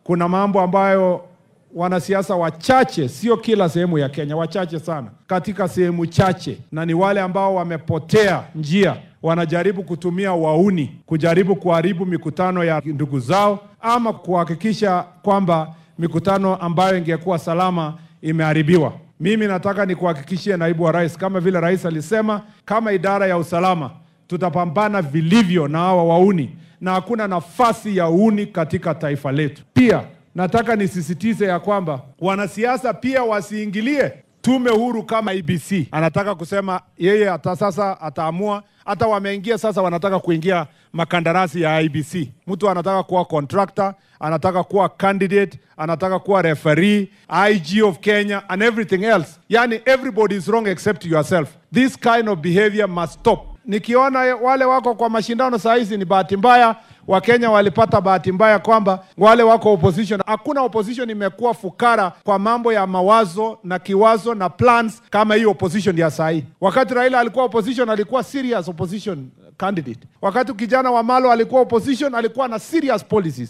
kuna mambo ambayo wanasiasa wachache, sio kila sehemu ya Kenya, wachache sana katika sehemu chache, na ni wale ambao wamepotea njia, wanajaribu kutumia wauni kujaribu kuharibu mikutano ya ndugu zao ama kuhakikisha kwamba mikutano ambayo ingekuwa salama imeharibiwa. Mimi nataka nikuhakikishie naibu wa rais, kama vile rais alisema, kama idara ya usalama tutapambana vilivyo na hawa wauni, na hakuna nafasi ya uni katika taifa letu. Pia nataka nisisitize ya kwamba wanasiasa pia wasiingilie tume huru kama IBC. Anataka kusema yeye hata sasa ataamua, hata wameingia sasa, wanataka kuingia makandarasi ya IBC. Mtu anataka kuwa contractor, anataka kuwa candidate, anataka kuwa referee, IG of Kenya and everything else. Yani everybody is wrong except yourself. This kind of behavior must stop. Nikiona wale wako kwa mashindano saa hizi ni bahati mbaya. Wakenya walipata bahati mbaya kwamba wale wako opposition. Hakuna opposition imekuwa fukara kwa mambo ya mawazo na kiwazo na plans kama hii opposition ya saa hii. Wakati Raila alikuwa opposition, alikuwa serious opposition candidate. Wakati kijana wa Malo alikuwa opposition, alikuwa na serious policies.